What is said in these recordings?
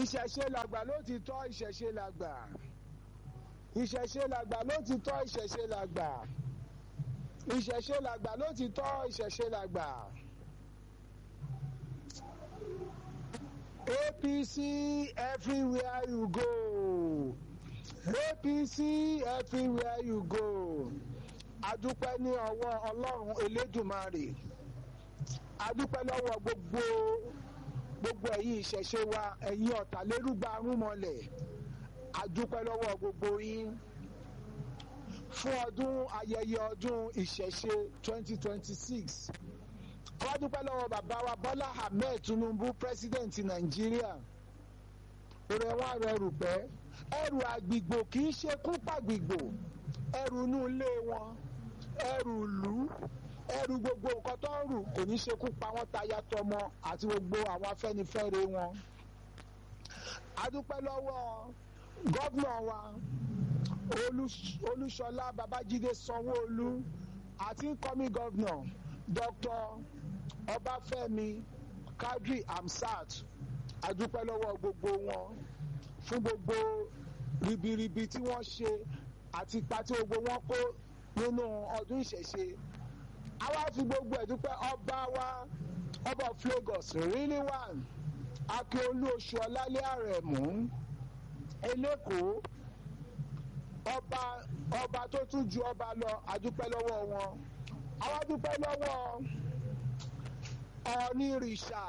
ìṣẹ̀ṣe làgbà ló ti tọ́ ìṣẹ̀ṣe làgbà ìṣẹ̀ṣe làgbà ló ti tọ́ ìṣẹ̀ṣe làgbà ìṣẹ̀ṣe làgbà ló ti tọ́ ìṣẹ̀ṣe làgbà. APC everywhere you go APC everywhere you go adúpẹ́ ní ọwọ́ ọlọ́run elédùmarè adúpẹ́ lọ́wọ́ gbogbo gbogbo ẹ̀yin ìṣẹ̀ṣe wa ẹ̀yin ọ̀tàlérúgba arúnmọlẹ̀ adúpẹ́ lọ́wọ́ gbogbo yín fún ọdún ayẹyẹ ọdún ìṣẹ̀ṣe 2026 wọ́n dúpẹ́ lọ́wọ́ bàbá wa Bọ́lá Ahmed Tinubu pírẹsidẹ́ǹtì Nàìjíríà rẹ̀ wá rẹrù pẹ́ ẹrù àgbìgbò kì í ṣe kú pàgbìgbò ẹrù inú ilé wọn ẹrù ìlú ẹrù gbogbo nǹkan tó ń rù kò ní ṣekú pa wọ́n táyà tọmọ àti gbogbo àwọn afẹ́nifẹ́re wọn. adúpẹ́ lọ́wọ́ gọ́vnà wa Olúṣọlá Babájídé Sanwó-Olú àti incoming gọ́vnà Dr. Ọbáfẹ́mi Kadri Hamsat adúpẹ́ lọ́wọ́ gbogbo wọn fún gbogbo ribiribi tí wọ́n ṣe àti ipa tí gbogbo wọn kó nínú ọdún ìṣẹ̀ṣe àwa fi gbogbo ẹ̀ dúpẹ́ ọba wa ọba of Lagos really one Akíolú oṣù ọlálẹ́ àrẹ̀mú elékòó ọba ọba tó tún ju ọba lọ àdúpẹ́ lọ́wọ́ wọn àwa dúpẹ́ lọ́wọ́ ọ̀nìrìṣà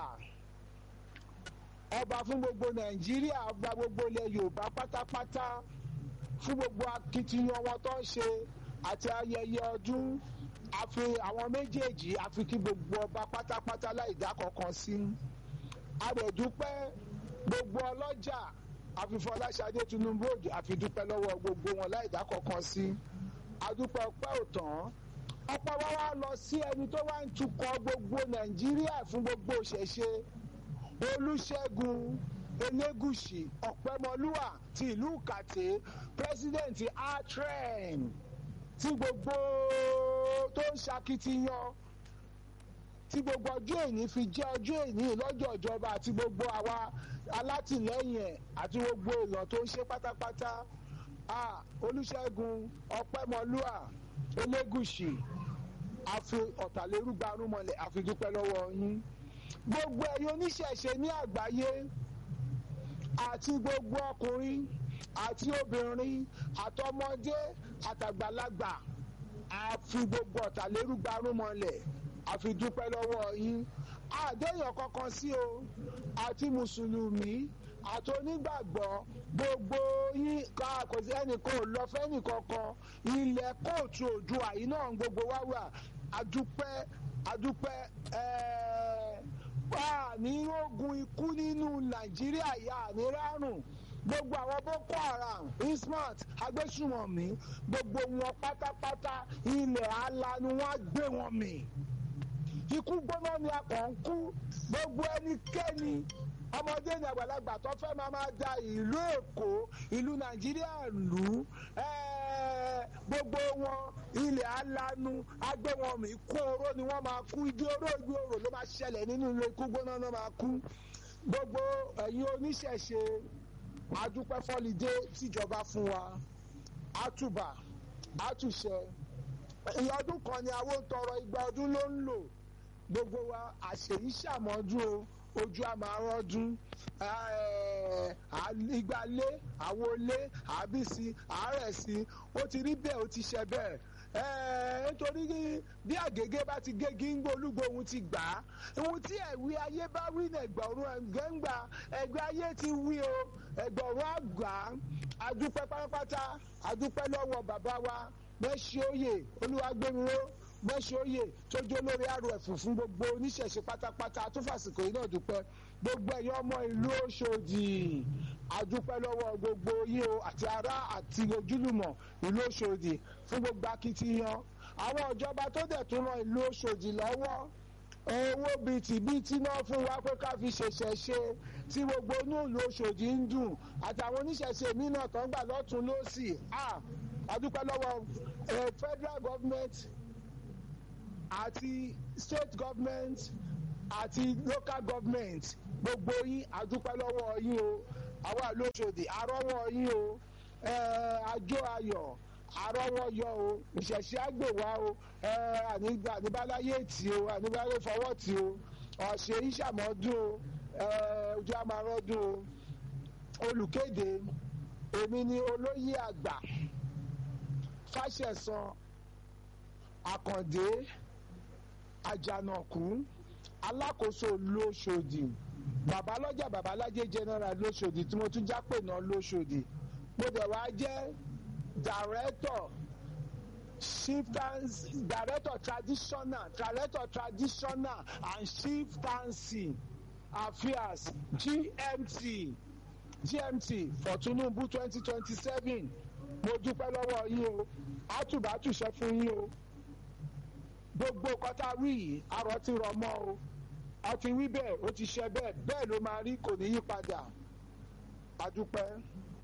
ọba fún gbogbo Nàìjíríà ọba gbogbo ilẹ̀ Yorùbá pátápátá fún gbogbo akitiyan wọn tó ń ṣe àti ayẹyẹ ọdún àfi àwọn méjèèjì àfi kí gbogbo ọba pátápátá láì dá kankan sí àrẹ̀dúpẹ́ gbogbo ọlọ́jà àfifọláṣadé Tinubu òdì àfidúpẹ́ lọ́wọ́ gbogbo wọn láì dá kankan sí àdúpẹ́ ọpẹ́ òtàn ọ̀pọ̀ wa wá lọ sí ẹni tó wá ń tukọ̀ gbogbo Nàìjíríà fún gbogbo ìṣẹ̀ṣe Olúṣẹ́gun Elégùṣì Ọ̀pẹ́mọlúwà ti ìlú Kàtẹ́ pírẹsidẹ́ǹtì atren tí gbogbo tó ń ṣakitiyan tí gbogbo ọjọ́ èní fi jẹ́ ọjọ́ èní lọ́jọ́ ìjọba àti gbogbo àwa alátìlẹ́yìn ẹ̀ àti gbogbo èèyàn tó ń ṣe pátápátá Olúṣẹ́gun Ọpẹ́mọlúà Elégùṣì àfi ọ̀tàlérúgba arúmọlẹ̀ àfi dúpẹ́ lọ́wọ́ yín gbogbo ẹ̀yin oníṣẹ̀ṣe ní àgbáyé àti gbogbo ọkùnrin àti obìnrin àtọmọdé àtàgbàlagbà àfi gbogbo ọ̀tàlérúgba arúmọlẹ̀ àfi dúpẹ́ lọ́wọ́ yín àdéhùn kankan sí o àti mùsùlùmí àti onígbàgbọ́ gbogbo yín kò sí ẹnìkan ò lọ fẹ́nìkankan ilẹ̀ kóòtù òdùà yìí náà gbogbo wá wà àdúpẹ́ àdúpẹ́ wà ní ogun ikú nínú nàìjíríà yà ní rárùn gbogbo àwọn boko haram ismat agbésùmọ̀mí gbogbo wọn pátápátá ilẹ̀ alanu wọn gbé wọn mì ikú gbóná ni a kàn ń kú gbogbo ẹnikẹ́ni ọmọdé ní àgbàlagbà tó fẹ́ máa máa da ìlú èkó ìlú nàìjíríà lù gbogbo wọn ilẹ̀ alanu agbé wọn mì kú oró ni wọ́n máa kú igi oró igi oró ló máa ṣẹlẹ̀ nínú ilé ikú gbóná náà máa kú gbogbo ẹ̀yin oníṣẹ̀ṣe adúpẹ́ fọ́lidé tíjọba fún wa àtùbà àtùṣẹ ọdún kan ni àwọn tọrọ igba ọdún ló ń lò gbogbo wa àṣèyí ṣàmọ́dún o ojú àmàrọ́dún ìgbàlé àwọlé àbísí àárẹ̀sí ó ti rí bẹ́ẹ̀ ó ti ṣe bẹ́ẹ̀ nítorí bí àgègé bá ti gégi ń gbólúgbò ohun ti gbà á ohun tí ẹ̀wí ayé bá wí ní ẹgbọ̀rún ẹ̀gbẹ́ngbà ẹgbẹ́ ayé ti wí o ẹgbọ̀rún àgbà adúpẹ́ pátápátá adúpẹ́ lọ́wọ́ bàbá wa mẹ́ṣí òye olúwagbẹ́miró mẹ́ṣí òye tó jó lórí rf fún gbogbo oníṣẹ̀ṣe pátápátá tó fàsìkò yìí náà dúpẹ́ gbogbo ẹ̀yọ́ ọmọ ìlú Òṣòdì adúpẹ́ lọ́wọ́ gbogbo yìí o àti ará àti ojúlùmọ̀ ìlú Òṣòdì fún gbogbo akitiyan àwọn ìjọba tó dẹ̀ tún ran ìlú Òṣòdì lọ́wọ́ owó bìtìbìtì náà fún wa pé ká fi ṣẹ̀ṣẹ̀ ṣe tí gbogbo inú ìlú Òṣòdì ń dùn àtàwọn oníṣẹ̀ṣe mi náà tán gbà lọ́tún lọ́sì adúpẹ́ lọ́wọ́ federal government àti state government àti local government gbogbo yín adúpẹ́ lọ́wọ́ yín o àwa lóṣòdì àrọ́wọ́ yín o àjọ ayọ̀ àrọ́wọ́ yọ o ìṣẹ̀ṣẹ̀ àgbèwá o àníbáláyé tì o àníbáláyé fọwọ́ tì o ọ̀sẹ̀ ìṣàmọ́dún o ojú àmàrọ́dún o olùkéde èmi ni olóyè àgbà fàṣẹsàn àkàndé àjànàkú alákòóso lóṣòdì babalọ́jà babalájé general lóṣòdì tí mo tún jápè náà lóṣòdì mo dẹ̀ wá jẹ́ director chieftains director traditional director traditional and chieftaincy affairs gmt gmt for tinubu twenty twenty seven mo dúpẹ́ lọ́wọ́ yín o àtúbàtúṣe fún yín o gbogbo kọta wí yìí arọ ti rọ mọ́ o a ti wí bẹ́ẹ̀ ó ti ṣe bẹ́ẹ̀ bẹ́ẹ̀ ló máa rí kò ní yí padà a dúpẹ́.